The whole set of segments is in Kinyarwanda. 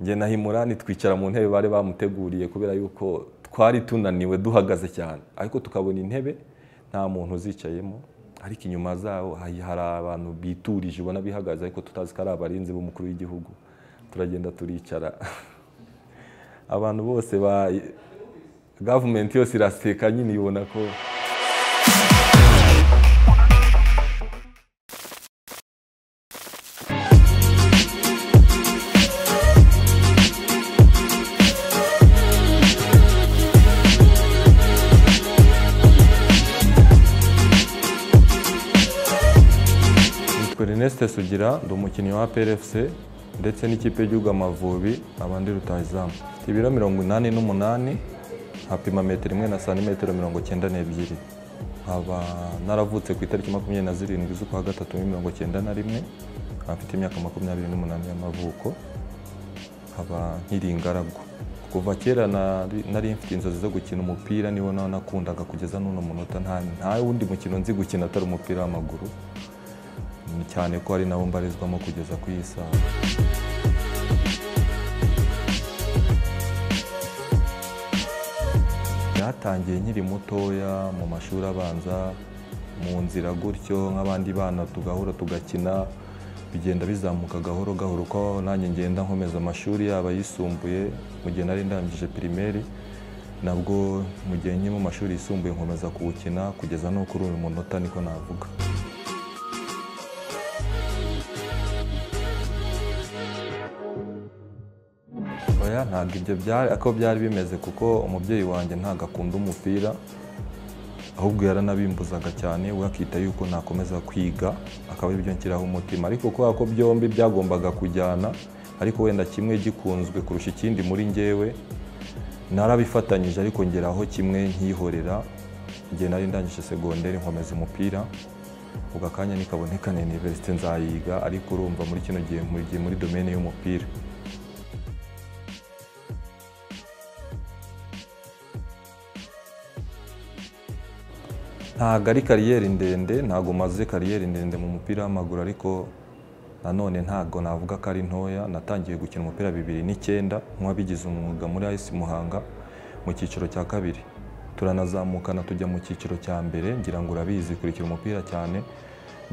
njye na himurani twicara mu ntebe bari bamuteguriye kubera yuko twari tunaniwe duhagaze cyane ariko tukabona intebe nta muntu uzicayemo ariko inyuma zaho hari hari abantu biturije ubona bihagaze ariko tutazi ko ari abarinzi b'umukuru w'igihugu turagenda turicara abantu bose ba gavumenti yose iraseka nyine ibona ko Nitwa Ernest Sugira ndi umukinnyi wa PRFC ndetse n'ikipe y'igihugu Amavubi abandi rutahizamu mfite ibiro mirongo inani n'umunani nkapima metero imwe na santimetero mirongo cyenda n'ebyiri nkaba naravutse ku itariki makumyabiri na zirindwi z'ukwa gatatu muri mirongo cyenda na rimwe nkaba mfite imyaka makumyabiri n'umunani y'amavuko nkaba nkiri ingaragu kuva kera nari- nari mfite inzozi zo gukina umupira niwo nawe nakundaga kugeza n'uno munota nta nta wundi mukino nzi gukina atari umupira w'amaguru cyane ko ari nabo mbarizwamo kugeza ku iyi saha byatangiye nkiri mutoya mu mashuri abanza mu nzira gutyo nk'abandi bana tugahura tugakina bigenda bizamuka gahoro gahoro ko nanjye ngenda nkomeza amashuri yaba ayisumbuye mu gihe nari ndangije pirimeri nabwo mu gihe nkiri mu mashuri yisumbuye nkomeza kuwukina kugeza no kuri uyu munota niko navuga oya ntabwo ibyo byari ako byari bimeze kuko umubyeyi wanjye ntabwo akunda umupira ahubwo yaranabimbuzaga cyane we akita yuko nakomeza kwiga akaba aribyo nshyiraho umutima ariko kubera ko byombi byagombaga kujyana ariko wenda kimwe gikunzwe kurusha ikindi muri njyewe narabifatanyije ariko ngeraho kimwe nkihorera igihe nari ndangije segonderi nkomeza umupira ubwo akanya nikaboneka na iniverisite nzayiga ariko urumva muri kino gihe mu- gihe muri domene y'umupira ntabwo ari kariyeri ndende ntabwo maze kariyeri ndende mu mupira w'amaguru ariko nanone ntabwo navuga ko ari ntoya natangiye gukina umupira bibiri n'icyenda nk'uwabigize umwuga muri ayisi muhanga mu cyiciro cya kabiri turanazamukana tujya mu cyiciro cya mbere ngira ngo urabizi kurikira umupira cyane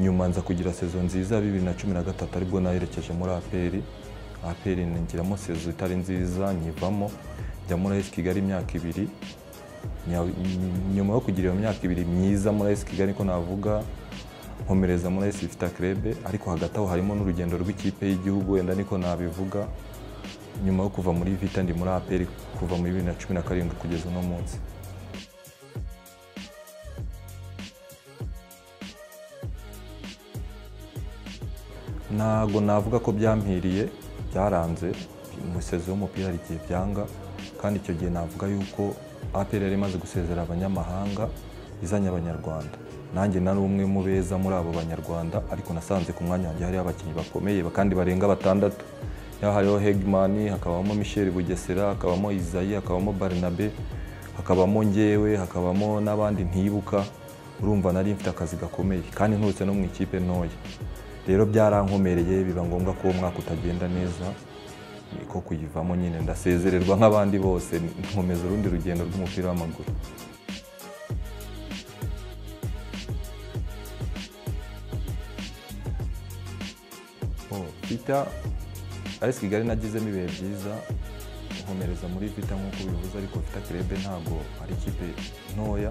nyuma nza kugira sezo nziza ya bibiri na cumi na gatatu aribwo nayerekeje muri aperi aperi ngiramo sezo itari nziza nyivamo njya muri ayisi kigali imyaka ibiri Nya- nyuma yo kugira iyo myaka ibiri myiza muri AS Kigali ko navuga nkomereza muri AS Vita Club ariko hagati aho harimo n'urugendo rw'ikipe y'igihugu wenda niko nabivuga nyuma yo kuva muri Vita ndi muri APR kuva muri 2017 kugeza uno munsi ntabwo navuga ko byampiriye byaranze umusezo w'umupira hari igihe byanga kandi icyo gihe navuga yuko APR yari imaze gusezera abanyamahanga izanye abanyarwanda nanjye nari umwe mu beza muri abo banyarwanda ariko nasanze ku mwanya wanjye hariho abakinnyi bakomeye kandi barenga batandatu yaba hariho hegimani hakabamo michel bugesera hakabamo izayi hakabamo barnabe hakabamo ngewe hakabamo n'abandi ntibuka urumva nari mfite akazi gakomeye kandi nturutse no mu ikipe ntoya rero byarankomereye biba ngombwa ko uwo mwaka utagenda neza niko kuyivamo nyine ndasezererwa nk'abandi bose nkomeza urundi rugendo rw'umupira w'amaguru Oh, Vita AS Kigali nagizemo ibihe byiza nkomereza muri Vita nk'uko bivuze ariko Vita Club ntabwo ari ikipe ntoya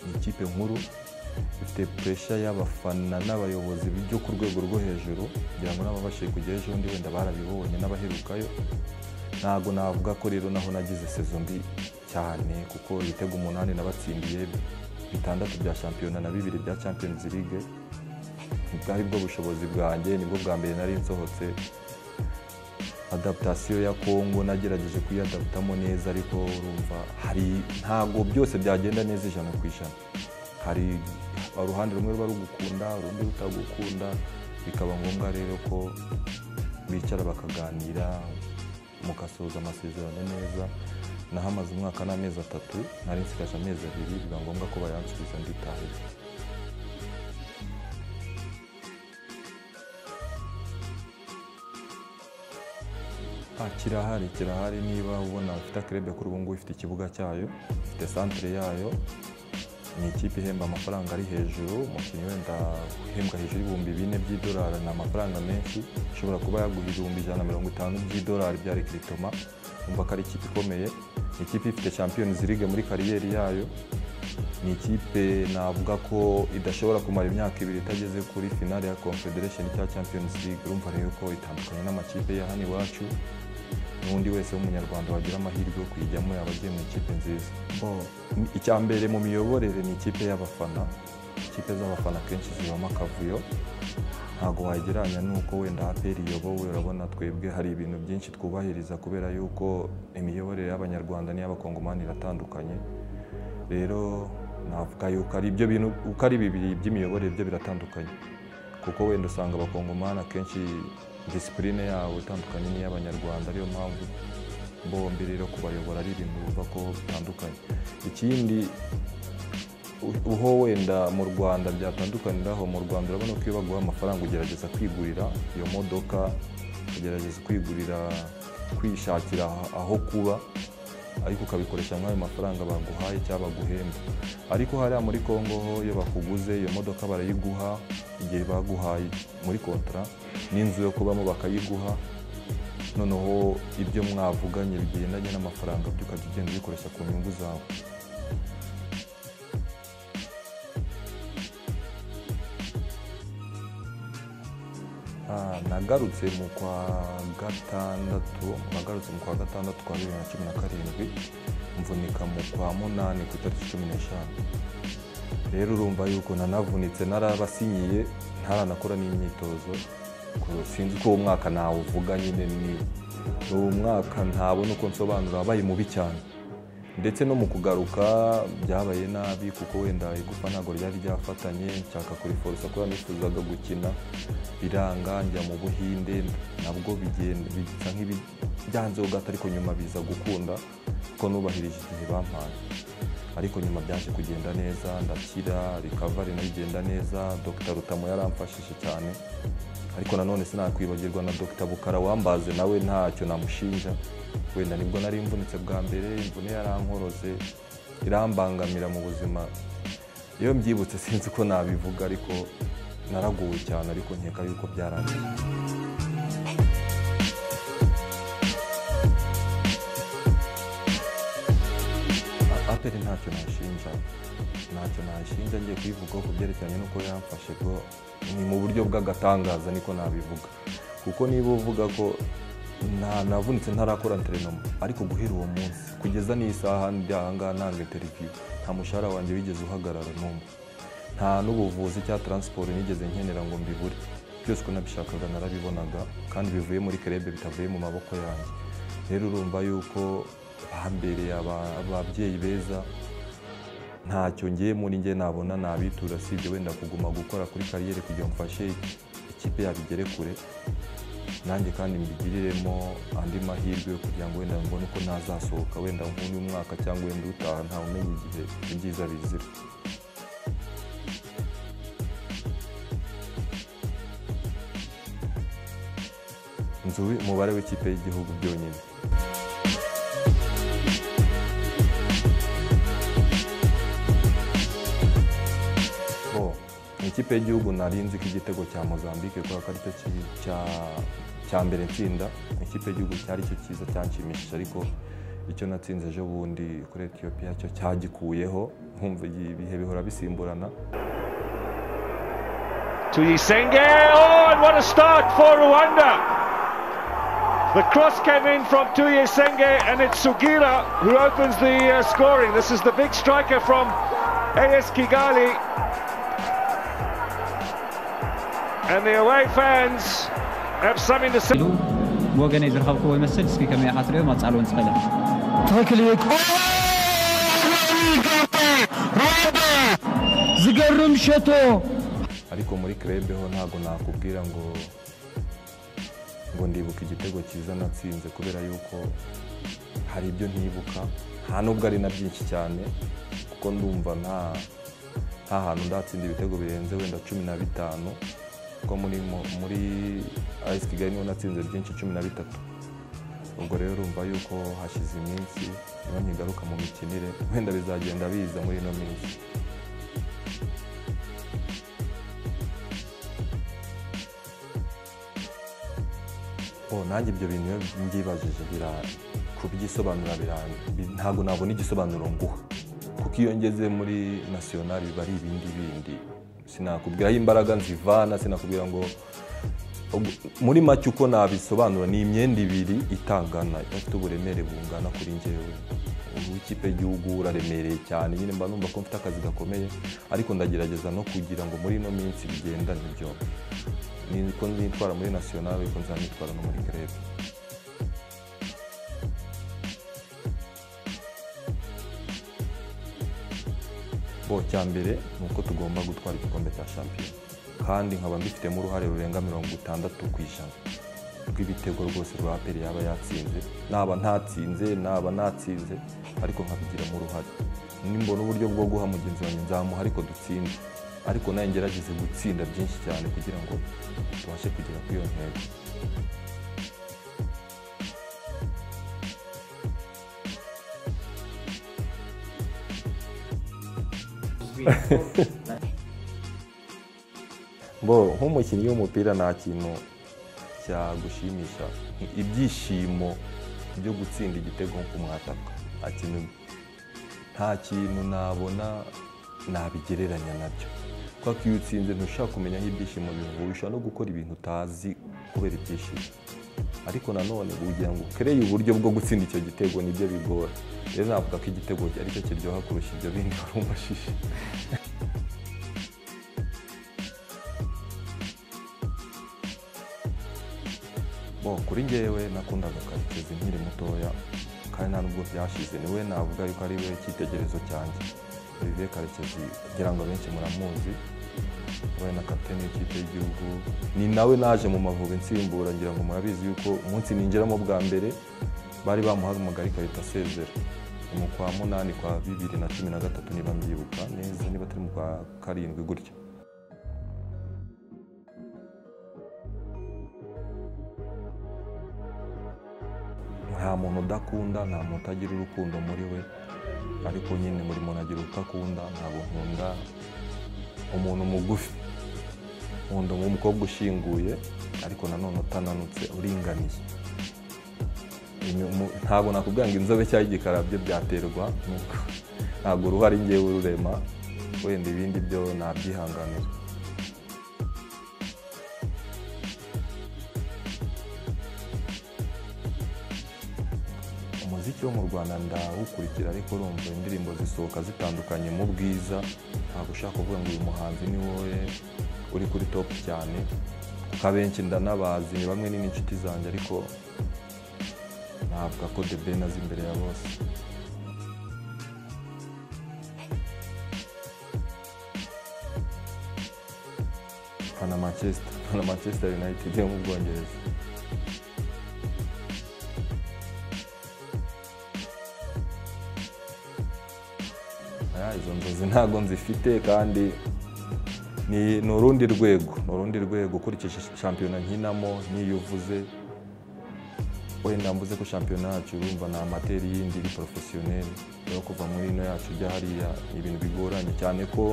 ni ikipe nkuru ifite puresha y'abafana n'abayobozi byo ku rwego rwo hejuru kugira ngo n'ababashije kujya ejo bundi wenda barabibonye n'abaherukayo ntabwo navuga ko rero naho nagize sezo mbi cyane kuko ibitego umunani nabatsindiye bitandatu bya shampiyona na bibiri bya Champions League bwari bwo bushobozi bwanjye nibwo bwa mbere nari nsohotse adaptasiyo ya kongo nagerageje kuyadaptamo neza ariko urumva hari ntabwo byose byagenda neza ijana ku ijana hari uruhande rumwe ruba rugukunda urundi rutagukunda bikaba ngombwa rero ko bicara bakaganira mugasoza amasezerano neza nahamaze umwaka n'amezi atatu nari nsigaje amezi abiri biba ngombwa ko bayansubiza nditahiye Ah, kirahari kirahari niba ubona ufite club kuri ubu ngubu ifite ikibuga cyayo ifite centre yayo ni ikipe ihemba amafaranga ari hejuru umukinnyi wenda uhembwa hejuru y'ibihumbi bine by'idolari ni amafaranga menshi ishobora kuba yaguha ibihumbi ijana na mirongo itanu by'idolari bya rekiritoma umva ko ari ikipe ikomeye ni ikipe ifite champions league muri kariyeri yayo ni ikipe navuga ko idashobora kumara imyaka ibiri itageze kuri finale ya confederation cyangwa champions league urumva rero ko itandukanye n'amakipe ya hano iwacu n'undi wese w'umunyarwanda wagira amahirwe yo kuyijyamo yaba agiye mu ikipe nziza Ni- icya mbere mu miyoborere ni ikipe y'abafana ikipe z'abafana akenshi zibamo akavuyo ntabwo wagereranya n'uko wenda aperi iyobowe urabona twebwe hari ibintu byinshi twubahiriza kubera yuko imiyoborere y'abanyarwanda n'iy'abakongomani iratandukanye rero navuga yuko ari ibyo bintu uko ari bibiri by'imiyoborere byo biratandukanye kuko wenda usanga abakongomani akenshi disipurine yabo itandukanye n'iy'abanyarwanda ariyo mpamvu bombi rero kubayobora ari ibintu biva ko bitandukanye ikindi u- uho wenda mu rwanda byatandukaniraho mu rwanda urabona ko iyo baguha amafaranga ugerageza kwigurira iyo modoka ugerageza kwigurira kwishakira aho kuba ariko ukabikoresha muri ayo mafaranga baguhaye cyangwa baguhemba ariko hariya muri Congo ho iyo bakuguze iyo modoka barayiguha igihe baguhaye muri kontara n'inzu yo kubamo bakayiguha noneho ibyo mwavuganye bigendanye n'amafaranga byo ukajya ugenda ubikoresha ku nyungu zawe Ah, nagarutse mu kwa gatandatu nagarutse mu kwa gatandatu kwa bibiri na cumi na karindwi mvunika mu kwa munani ku itariki cumi n'eshanu rero urumva yuko nanavunitse narabasinyiye ntaranakora n'imyitozo ku- sinzi uko uwo mwaka nawuvuga nyine ni uwo mwaka ntabona uko nsobanura wabaye mubi cyane ndetse no mu kugaruka byabaye nabi kuko wenda igufa ntabwo ryari ryafatanye nshaka kuriforosa kubera nifuzaga gukina biranga njya mu buhinde nabwo bigenda bisa nk'ibijyanzeho gato ariko nyuma biza gukunda kuko nubahirije igihe bampaye ariko nyuma byaje kugenda neza ndakira rikavari nayo igenda neza dr rutamo yaramfashije cyane ariko nanone sinakwibagirwa na dr bukara wambaze nawe ntacyo namushinja wenda nibwo nari mvunitse bwa mbere imvune yarankorose irambangamira mu buzima iyo mbyibutse sinzi uko nabivuga ariko naraguwe cyane ariko nkeka yuko byarangiye A- aperi ntacyo nashinja ntacyo nashinja ngiye kuyivugaho ku byerekeranye n'uko yamfashe bwo ni mu buryo bw'agatangaza niko nabivuga kuko niba uvuga ko nta navunitse ntarakora interinoma ariko guhera uwo munsi kugeza n'isaha ndi aha ngaha ntanga interiviyu nta mushahara wanjye wigeze uhagarara n'umwe nta n'ubuvuzi cyangwa taransiporo nigeze nkenera ngo mbibure byose uko nabishakaga narabibonaga kandi bivuye muri kerebe bitavuye mu maboko yanjye rero urumva yuko bambereye aba- ababyeyi beza ntacyo ngiye muri njye nabona nabitura sibyo wenda kuguma gukora kuri kariyeri kugira ngo mfashe ikipe yabigere kure nanjye kandi mbigiriremo andi mahirwe yo kugira ngo wenda mbone uko ntazasohoka wenda nk'uyu mwaka cyangwa wenda utaha ntawe umenya igihe ibyiza bizira nzi umubare w'ikipe y'igihugu byonyine bo mu ikipe y'igihugu nari nzi ko igitego cya mozambique kubera ko aricyo ki- cya- cya mbere nsinda mu ikipe y'igihugu cyari cyo cyiza cyanshimishije ariko icyo natsinze ejo bundi kuri etiyopiya cyo cyagikuyeho nkumva ibihe bihora bisimburana Tuyisenge. Oh, and what a start for Rwanda. The cross came in from Tuyisenge, and it's Sugira who opens the uh, scoring. This is the big striker from AS Kigali. And the away fans have something to say. ብወገነይ ዝረኸብክዎ ይመስል እስኪ ከመይ ኣሓትሪዮ ማፅዓል እውን ዝኽእለ ተክሊት ዝገርም ሸቶ ariko muri krebe ho ntabwo nakubwira ngo ngo ndibuka igitego cyiza natsinze kubera yuko hari ibyo ntibuka nta nubwo ari na byinshi cyane kuko ndumva nta nta hantu ndatsinda ibitego birenze wenda cumi na bitanu kuko muri mo- muri ayisi kigali niho natsinze byinshi cumi na bitatu ubwo rero urumva yuko hashize iminsi niba nkigaruka mu mikinire wenda bizagenda biza muri ino minsi Oh, nanjye ibyo bintu iyo mbyibajije bira kubyisobanura biranga Bi- ntabwo nabona igisobanuro nguha kuko iyo ngeze muri nasiyonari biba ari ibindi bindi sinakubwira aho imbaraga nzivana sinakubwira ngo ubwo- muri make uko nabisobanura ni imyenda ibiri itangana ifite uburemere bungana kuri njyewe w'ikipe y'igihugu uraremereye cyane nyine mba numva ko mfite akazi gakomeye ariko ndagerageza no kugira ngo muri ino minsi bigendane byombi niko nitwara muri nasiyonari ariko nzanitwara no muri grebe bo cya mbere ni uko tugomba gutwara igikombe cya shampiyona kandi nkaba mbifitemo uruhare rurenga mirongo itandatu ku ijana rw'ibitego rwose rwa peri yaba yatsinze naba ntatsinze naba natsinze ariko nkabigiramo uruhare nimbona uburyo bwo guha mugenzi wanjye nzamuha ariko dutsinde ariko nawe ngerageze gutsinda byinshi cyane kugira ngo tubashe kugera kuri iyo ntego bo nk'umukinnyi w'umupira nta kintu cyagushimisha ibyishimo byo gutsinda igitego nko kumwataka nta kintu nta kintu nabona nabigereranya nabyo kuko iyo utsinze ntushaka kumenya aho ibyishimo bivuye ushobora no gukora ibintu utazi kubera ibyishimo ariko nanone kugira ngo ukereye uburyo bwo gutsinda icyo gitego nibyo bigora rero navuga ko igitego ari cyo kiryoha kurusha ibyo bindi wari umashije Bo, kuri ngewe nakundaga karekezi nkiri mutoya kandi nta nubwo byashize niwe navuga yuko ari we icyitegerezo cyanjye olivier karekezi kugira ngo abenshi muramuzi we na kapitani w'ikipe y'igihugu ni nawe naje mu mavubi nsimbura ngira ngo murabizi yuko umunsi ninjiramo bwa mbere bari bamuhamagaye ikarita asezera ni mu kwa munani kwa bibiri na cumi na gatatu niba mbyibuka neza niba atari mu kwa karindwi gutya nta muntu udakunda nta muntu utagira urukundo muri we ariko nyine buri muntu agira uko akunda ntabwo nkunda umuntu mugufi nkunda umukobwa ushinguye ariko nanone utananutse uringaniye Inyuma- ntabwo nakubwira ngo inzobe cyangwa igikara byo byaterwa nuko ntabwo uruhare ngewe ururema wenda ibindi byo nabyihanganira umuziki wo mu rwanda ndawukurikira ariko urumva indirimbo zisohoka zitandukanye mu bwiza ntabwo ushaka kuvuga ngo uyu muhanzi ni wowe uri kuri topu cyane kuko abenshi ndanabazi ni bamwe ni n'inshuti zanjye ariko navuga ko the ben azi imbere ya bose fana manchester fana manchester united yo mu bwongereza Aya, izo nzozi ntabwo nzifite kandi ni ni urundi rwego ni urundi rwego ukurikije shampiyona nkinamo n'iyo uvuze wenda mvuze ko shampiyona yacu urumva ni amateri y'indi iri porofesiyoneri rero kuva muri ino yacu ujya hariya ni ibintu bigoranye cyane ko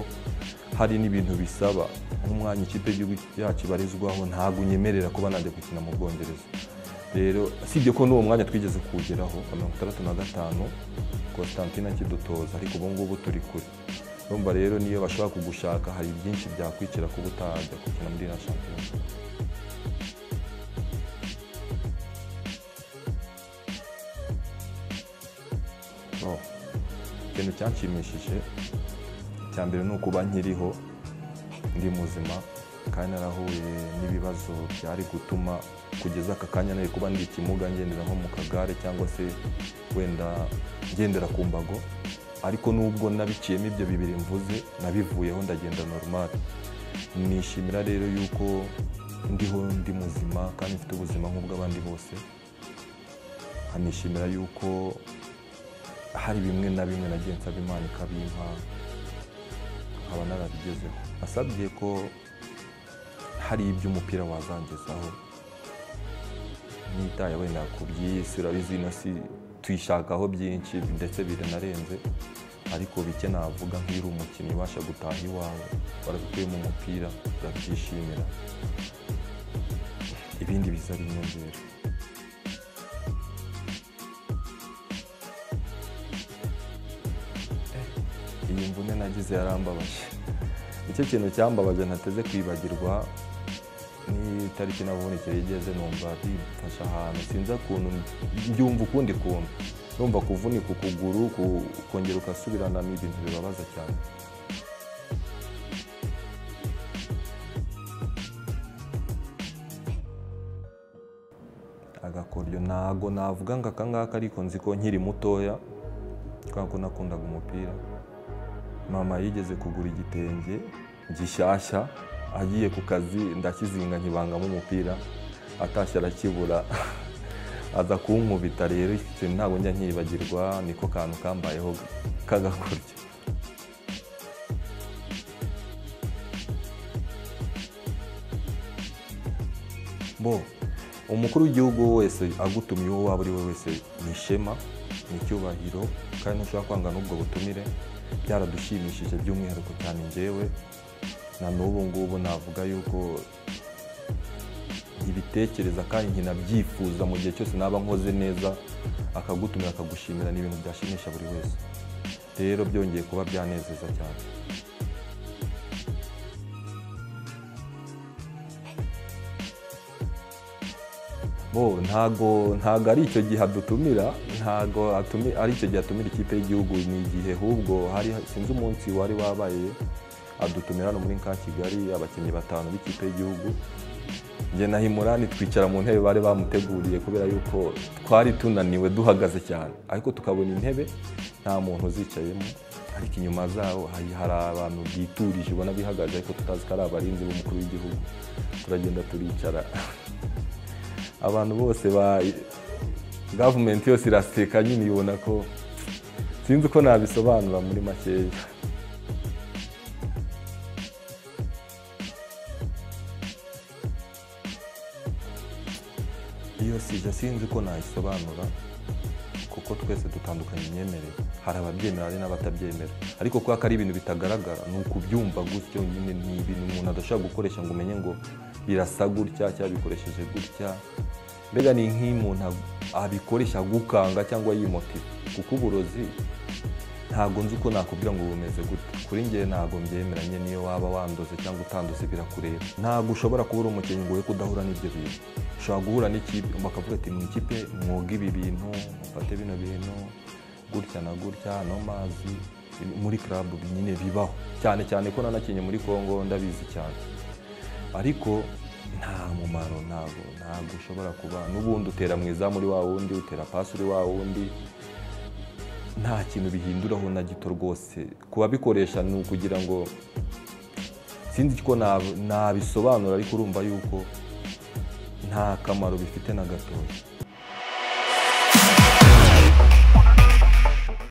hari n'ibintu bisaba nk'umwanya ikipe y'igihugu yacu ibarizwaho ntabwo unyemerera kuba najya gukina mu bwongereza rero usibye ko n'uwo mwanya twigeze kuwugeraho wa mirongo itandatu na gatanu constantine akidutoza ariko ubu ngubu turi kure urumva rero niyo bashobora kugushaka hari byinshi byakwicira kuba utajya gukina muri iriya shampiyona Oh. ikintu cyanshimishije icya mbere ni ukuba nkiriho ndi muzima kandi narahuye n'ibibazo byari gutuma kugeza aka kanya nari kuba ndi ikimuga ngendera nko mu kagare cyangwa se wenda ngendera ku mbago ariko nubwo nabiciyemo ibyo bibiri mvuze nabivuyeho ndagenda normal nishimira rero yuko ndiho ndi muzima kandi mfite ubuzima nk'ubw'abandi bose nkanishimira yuko hari bimwe na bimwe nagiye nsaba imana ikabimpa nkaba narabigezeho nasabye ko hari ibyo umupira wazangezaho ntitaye wenda ku by'isi urabizi ino si tuyishakaho byinshi ndetse biranarenze ariko bike navuga nk'iri umukinnyi ubasha gutaha iwawe warabikuye mu mupira urabyishimira ibindi biza ari inyongera iyi mvune nagize yarambabaje icyo kintu cyambabaje ntateze kwibagirwa n'itariki nabonekeye igeze numva bimfashe ahantu sinzi ukuntu mbyumva ukundi kuntu numva kuvunika ukuguru ku- ukongera ugasubirana ni ibintu bibabaza cyane agakoryo ntago navuga ngo aka ngaka ariko nzi ko nkiri mutoya kubera ko nakundaga umupira mama yigeze kugura igitenge gishyashya agiye ku kazi ndakizinga nkibangamo umupira atashye arakibura aza kunkubita rero iki kintu ntabwo njya nkibagirwa niko kantu kambayeho k'agakurya bo umukuru w'igihugu wese agutumye uwo waba ari we wese ni ishema ni icyubahiro kandi ntushobora kwanga n'ubwo butumire byaradushimishije by'umwihariko cyane njyewe na n'ubu ngubu navuga yuko ibitekereza kandi nkinabyifuza mu gihe cyose naba nkoze neza akagutumira akagushimira ni ibintu byashimisha buri wese rero byongeye kuba byanezeza cyane bo ntago ntago ari icyo gihe adutumira ntago atumi- ari icyo gihe atumira ikipe y'igihugu ni igihe ahubwo hari sinzi umunsi wari wabaye adutumira hano muri ka kigali abakinnyi batanu b'ikipe y'igihugu njye na himurani twicara mu ntebe bari bamuteguriye kubera yuko twari tunaniwe duhagaze cyane ariko tukabona intebe nta muntu uzicayemo ariko inyuma zaho hari hari abantu biturije ubona bihagaze ariko tutazi ko ari abarinzi b'umukuru w'igihugu turagenda turicara abantu bose ba gavumenti yose iraseka nyine ibona ko sinzi uko nabisobanura muri makeya iyo sije sinzi uko nayisobanura kuko twese dutandukanye imyemerere hari ababyemera hari n'abatabyemera ariko kubera ko ari ibintu bitagaragara ni ukubyumva gutyo nyine ni ibintu umuntu adashobora gukoresha ngo umenye ngo birasa gutya cyangwa bikoresheje gutya mbega ni nk'umuntu abikoresha agukanga cyangwa yimotiva kuko uburozi ntabwo nzi uko nakubwira ngo bumeze gute kuri njye ntabwo mbyemeranye niyo waba wandoze cyangwa utandoze birakureba ntabwo ushobora kubura umukinnyi ngo we kudahura n'ibyo bintu ushobora guhura n'ikipe bakavuga ati mu ikipe mwoga ibi bintu mufate bino bintu gutya na gutya no mazi muri club nyine bibaho cyane cyane ko nanakinnye muri Congo ndabizi cyane ariko nta mumaro ntabwo ntabwo ushobora kuba n'ubundi utera mu izamu uri wa wundi utera pasi uri wa wundi nta kintu bihinduraho na gito rwose ku babikoresha ni ukugira ngo sinzi ko nab- nabisobanura ariko urumva yuko nta kamaro bifite na gatoya